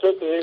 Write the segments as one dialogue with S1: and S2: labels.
S1: ogtihiin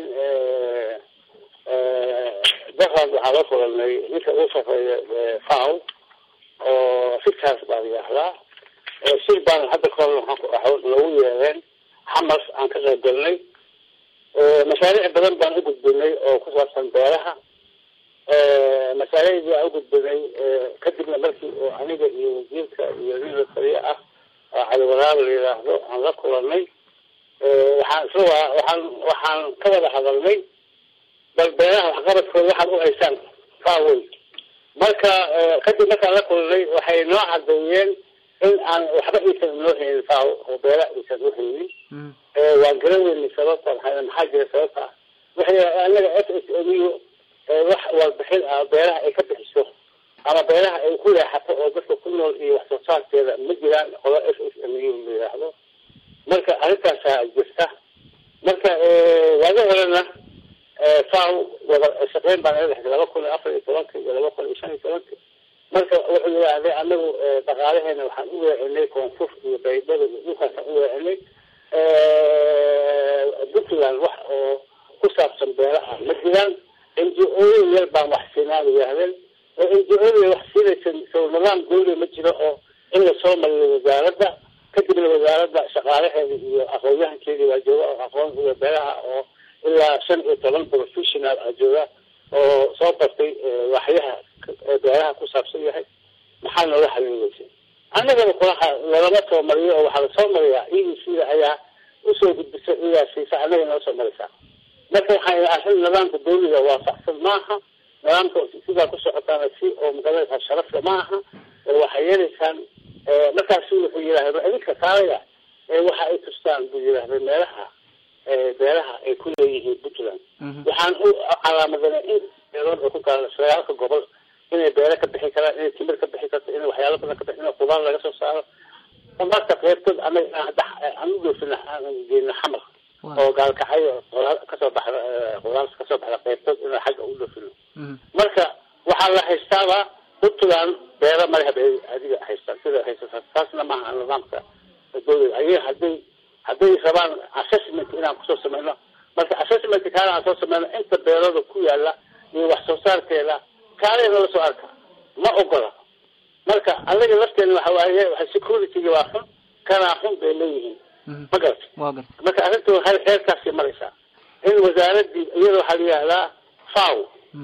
S1: daqan waxaa la kulanay ninka ugu sarreeya faw oo fiktaas baa la yihahdaa shir baan hadda kahor nagu yeereen xamas aan ka qayb galnay mashaariic badan baan u gudbinay oo ku saabsan beeraha mashaariicdii aan ugudbinay kadibna markii oo aniga iyo wasiirka iyo nin la taliye ah oo cali waraab la yidhaahdo aan la kulanay waxaan isla waxaan waxaan ka wada hadalnay bal beeraha waxqabadkooda waxaad u haysaan faawey marka kadib markaan la kulanay waxay noo cadeeyeen in aan waxba iisan noo haynin faaw oo beera iisan u haynin waan garan weynay sababta maxaa jira sababta waxay anaga f s m u wax warbixin ah beeraha ay ka bixiso ama beeraha ay ku leexato oo dadka ku nool iyo wax soo saarkeeda ma jiraan qodo f s m u la yidhaahdo marka arrintaasaa jirta marka waaga horena faw wada shaqeyn baan ila dhexday laba kun iyo afar iyo tobanka iyo laba kun iyo shan iyo tobanka marka wuxuu yidhaahday anagu dhaqaalaheena waxaan u weecinay koonfur iyo baydhada iyo dhulkaasaan u weecinay puntland wax oo ku saabsan beeraha ma jiraan n g o yar baan wax siinaa yidhaahdeen oo n g o wax siinaysa so nidaam dawli ma jiro oo in lasoo mariyo wasaaradda kadibna wasaaradda shaqaalaheeda iyo aqoon-yahankeedii waa jooga oo aqoon iyo beeraha oo ilaa shan iyo toban professional a jooga oo soo bartay waxyaha beeraha ku saabsan yahay maxaa noola xaliileysay annagana kulaha lalama soo mariyo oo waxaa lasoo mariyaa e e c da ayaa usoo gudbisa iyaa siisa annaga noo soo maraysaa marka waxaa arrin nidaamka dawliga waafaqsan maaha nidaamka sidaa ku socotaana si oo magalaysa sharafka ma aha waxay yeelaysaan markaasu wuxuu yidhahda idinka kaalaya waxa ay tustaan buu yidhahday meelaha beeraha ay ku leeyihiin puntland waxaan u calaamadana in beerood oo ku gaala sagaalka gobol inay beere ka bixi karaan inay timir ka bixi karto inay waxyaalo badan ka bixi in qudaar laga soo saaro qudaarta qeybtood anaga aan u dhoofina aan geena xamar oo gaalkacay kasoo baxda qudaarta kasoo baxda qeybtood inaan xagga u dhoofino marka waxaa la haystaaba puntland beero maleha bay adiga haystaan sida haysata taasna maaha nidaamka dawlada ayaga hadday hadday rabaan assessment inaan kusoo sameyno marka assessment kaale aan soo sameyno inta beerooda ku yaala iyo wax soo saarkeeda kaale nala soo arka ma ogola marka anaga lafteena waxa waaye waa securityga waa xun kanaa xun bay leeyihiin ma garata
S2: wa garta
S1: marka arrinta waxay heerkaasay maraysaa in wasaaradii iyada waxaa la yihahdaa faw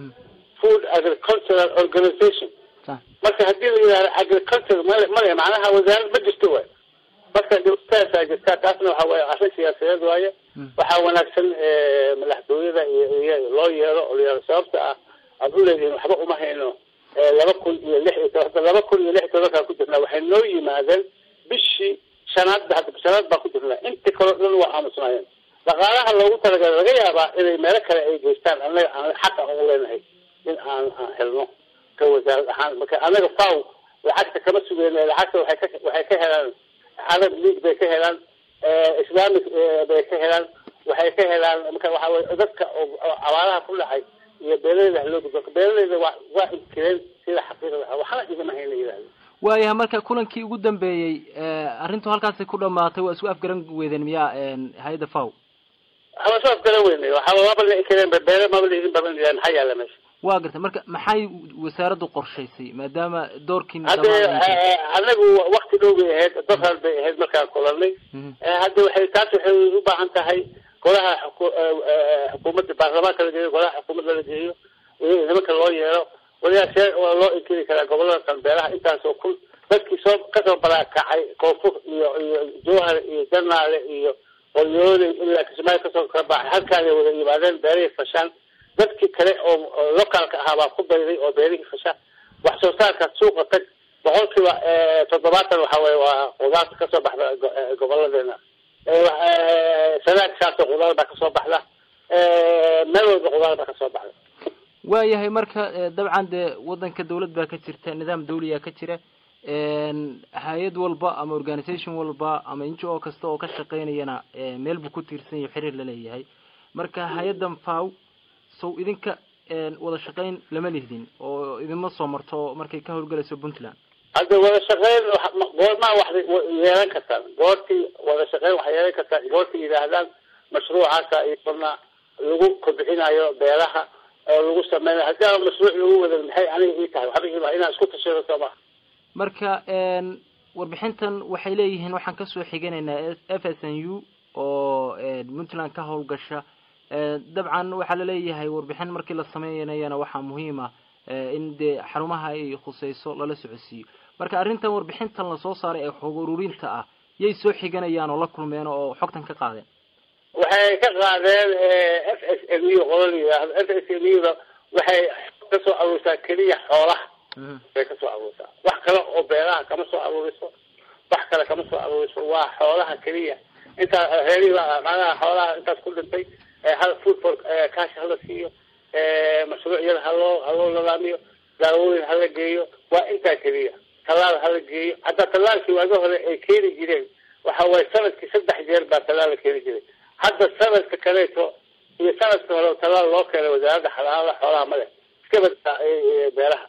S1: food agricultural organization marka hadii la yihahdo agriculture male male macnaha wasaarad ma jirto waay marka dibtaasaa jirta taasna waxa waaye arrin siyaasadeed waaye waxaa wanaagsan madaxtooyada iyo loo yeelo oo layihahdo sababta ah aad u leedihiin waxba uma hayno laba kun iyo lix iyo toban laba kun iyo lix iyo tobankaa ku jirnaa waxay noo yimaadeen bishii shanaad hadda shanaad baan ku jirnaa inta kaleo dhan waa aamusnaayeen dhaqaalaha loogu talagalay laga yaabaa inay meelo kale ay geystaan anaga aan xaqa ugu leenahay in aan aan helno ka wasaarad ahaan marka anaga faw lacagta kama sugeyna lacagta waxay ka waxay ka helaan arab league bay ka helaan islamic bay ka helaan waxay ka helaan marka waxa weye dadka oo abaaraha ku dhacay iyo beeraleyda haloo gudbo beeraleyda waa waa inkireen sida xaqiiqda ah waxna igama hayna yidhahda
S2: waayahay marka kulankii ugu dambeeyey arrintu halkaasi ku dhamaatay waa isku afgaran weydeen miyaa hay-adda faw
S1: haba soo afgaran weynay waxa maba la inkireen beere maba la idin badan yahay maxaa yaala meesha
S2: wa garta marka maxay wasaaraddu qorshaysay maadaama doorkiin
S1: hadde anagu wakti dhow bay ahayd dafar bay ahayd markaan kulanay hadda waxay taas waxay u baahan tahay golaha xukuumadda baarlamaanka la geeyo golaha xukuumadda la geeyo nimanka loo yeelo waliyaasee waa loo inkiri karaa gobolada kan beeraha intaasoo kun dadkii soo kasoo balaakacay koonfur iyo iyo jowhar iyo janaale iyo qoryoole ilaa kismaayo kasoo kala baxay halkaanay wada yimaadeen beerihii fashaan dadkii kale oo locaalka ahaa baa ku bayday oo beerihii fasha wax soo saarka suuqa tag boqolkiiba toddobaatan waxa weye waa qudaarta kasoo baxda goboladeena sanaag saasoo qudaar baa kasoo baxda meel walba qudaar baa kasoo baxda
S2: waayahay marka dabcan dee wadanka dawlad baa ka jirta nidaam dawliya ka jira hay-ad walba ama organisation walba ama n g o kasta oo ka shaqeynayana meel buu ku tiirsan yahay xiriir la leeyahay marka hay-addan faw sow idinka wada shaqeyn lama lihdin oo idinma soo marto markay ka howlgalayso puntland
S1: hadda wada shaqeyn goormaa wax yeelan kartaan goortii wada shaqeyn waxay yeelan kartaan goortii yidhaahdaan mashruucaasa iyona lagu kobcinayo beeraha oo lagu sameynayo haddii aan mashruuc lagu wadan maxay aniga ii tahay waxba iiba inaan isku tashado sooma
S2: marka warbixintan waxay leeyihiin waxaan kasoo xiganaynaa f s n u oo puntland ka howlgasha dabcan waxaa laleeyahay warbixin markii la sameynayana waxaa muhiim ah in dee xarumaha ay khuseyso lala socodsiiyo marka arrintan warbixintan lasoo saaray ee xog ururinta ah yay soo xiganayaan oo la kulmeen oo xogtan ka qaadeen
S1: waxay ka qaadeen f s m u qola la yidhaahdo f s m u da waxay kasoo aruursaa keliya xoolaha bay kasoo aruursaa wax kale oo beeraha kama soo aruuriso wax kale kama soo aruuriso waa xoolaha keliya intaa reerihi macnaha xoolaha intaas ku dhintay hal food for cash hala siiyo mashruucyada haloo haloo nadaamiyo daawooyin hala geeyo waa intaa keliya tallaal hala geeyo haddaa tallaalkii waaga hore ay keeni jireen waxa waaye sanadkii saddex jeer baa tallaal la keeni jiray hadda sanadka kaleeto iyo sanadka hore tallaal loo keenay wasaaradda xalaala xoolaha male iska baddaa beeraha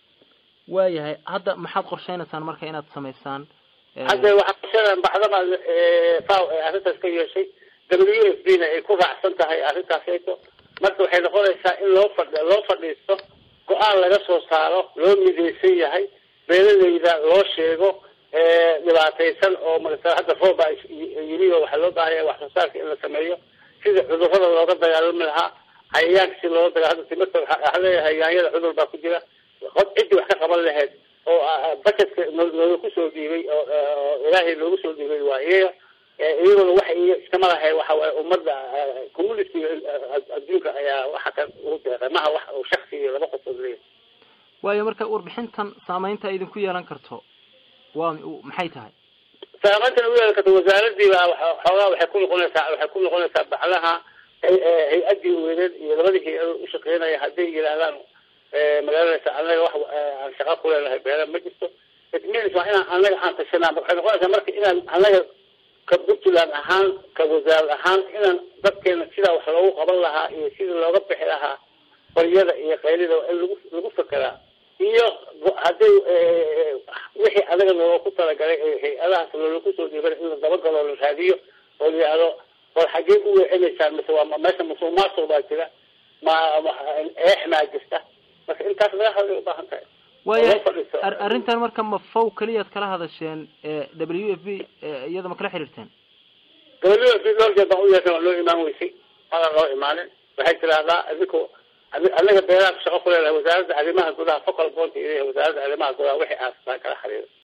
S2: waayahay hadda maxaad qorsheynaysaan marka inaad samaysaan
S1: hadda waxaa qorsheynaa baxdama faw ee arrintaas ka yeeshay w f b na ay ku raacsan tahay arrintaasayto marka waxay noqonaysaa in loo fadh loo fadhiisto go-aan laga soo saaro loo midaysan yahay beeralayda loo sheego dhibaataysan oo marata hadda roob baa yimi oo waxaa loo baahaya wax soo saarka in la sameeyo sida cudurrada looga dagaalami lahaa cayayaanka si looga daga hadda timirta waxaa leeyahay yaanyada cudur baa ku jira qod ciddii wax ka qaban lahayd oo bajetka nooga kusoo dhiibay oo ilaahay noogu soo dhiibay waa iyaga iyaguna waxa iyo iskama lahay waxa waaye ummadda communitiga adduunka ayaa waxa kan ugu deeqay maha wax uu shaksi iyo laba qofood leeyahay
S2: waayo marka warbixintan saameynta idinku yeelan karto waa maxay tahay
S1: saameyntan ugu yeelan karto wasaaradii baa xoogaa waxay ku noqonaysaa waxay ku noqonaysaa baclaha hay-adii weyneed iyo labadii hay-ad ushaqeynaya hadday yidhaahdaan magaaladasa anaga wax aan shaqa ku leenahay beera ma jirto it means waa inaan anaga aan tashanaa waxay noqonaysaa marka inaan anaga ka puntland ahaan ka wasaarad ahaan inaan dadkeena sidaa wax loogu qaban lahaa iyo sidii looga bixi lahaa baryada iyo qaylida in lagu lagu fekeraa iyo hadday wixii anaga looga ku talagalay hay-adahaas loola kusoo dhiiban in la dabagalo la raadiyo oo la yihahdo war xaggee u weecinaysaan mise waa meesha musuq maasuq baa jira ma eex maa jirta marka intaas laga hadlay ubaahan tahay
S2: waaya arrintan marka ma faw keliyaad kala hadasheen w f b iyada ma kala xiriirteen
S1: w f b dhowr jeer baan u yeeshan waa loo imaan weysay madan loo imaanin waxay tiraahdaa adiko anaga beeraha shaqo ku leedahay wasaaradda arrimaha gudaha focal point wasaaradda arrimaha gudaha wixii aastaan kala xiriira